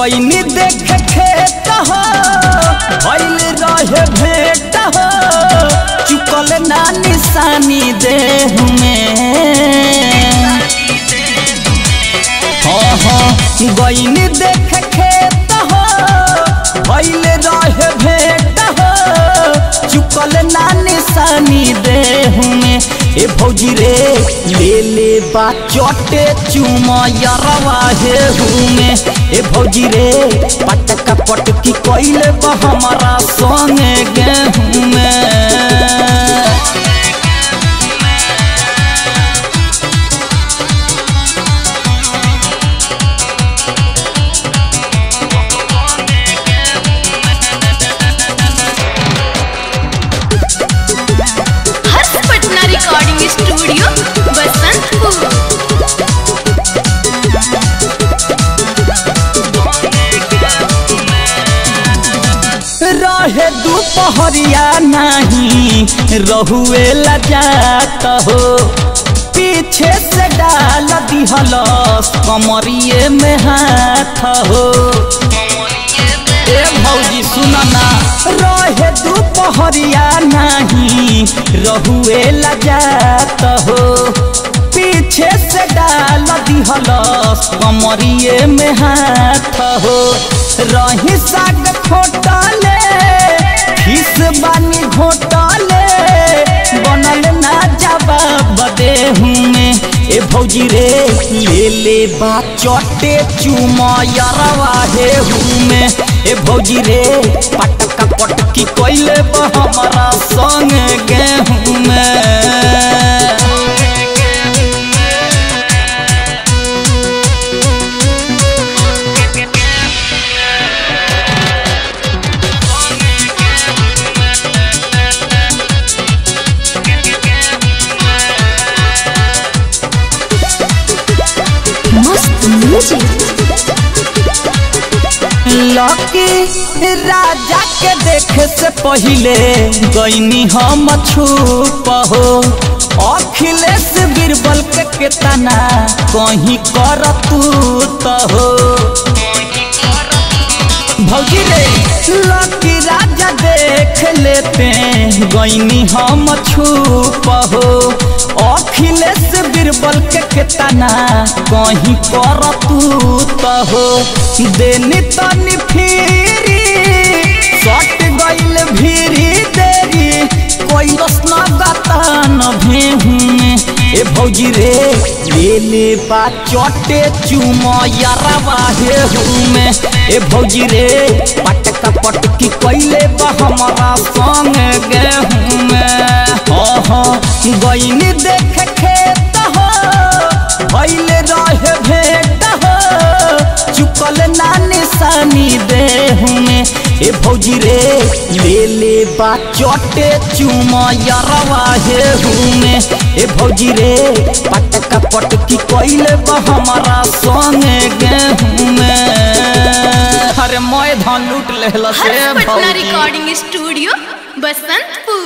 गईनी देख खेत हो भइल रहे भेट हो चुकल ना निशानी देह में हाँ हाँ गईनी देख खेत हो भइल रहे भेट हो चुकल ना निशानी देह में ए भौजी रे ले ले बा चटे चुमा यरवा हे में ए भौजी रे पटका पटकी कइले बा हमारा संगे गेहूं में हर्ष पटना रिकॉर्डिंग स्टूडियो बसंतपुर रहे दोपहरिया नहीं रहुए लजात हो पीछे से डाल दिहलस कमरिए में हाथ हो ए भौजी सुनना रहे दोपहरिया नहीं रहुए लजात हो पीछे से डाल दिहलस कमरिए में हाथ हो रही साग खोटले खिस बानी घोटले बनल ना जवाब देहूँ में ए भौजी रे ले ले बा चटे चुमा यरवा हे में ए भौजी रे पटका पटकी कोइले बा हमारा संग गेहूं में मस्त म्यूजिक लकी राजा के देखे से पहिले गईनी हम छुप हो अखिलेश बीरबल के केतना कहीं कर तू तो हो भौजी रे लकी राजा देख लेते गईनी हम छुप हो अखिलेश बीरबल के केतना कहीं कर तू तो हो देनी तनी फिरी सट गइल भीरी देरी कोई रसना गाता न भेहूं में ए भौजी रे ले ले बा चटे चुमा यारवा हे में ए भौजी रे पटका पटकी कइले बा हमारा संग गेहूं में हाँ हाँ गईनी देख खेत हो भइल रहे भेट हो चुकल ना निशानी देह में ए भौजी रे ले ले बा चटे चुमा यरवा हे में ए भौजी रे पटका पटकी कइले बा हमारा संगे गेहूं में अरे मैं धान लूट लेहला से हर्ष पटना भौजी रिकॉर्डिंग स्टूडियो बसंतपुर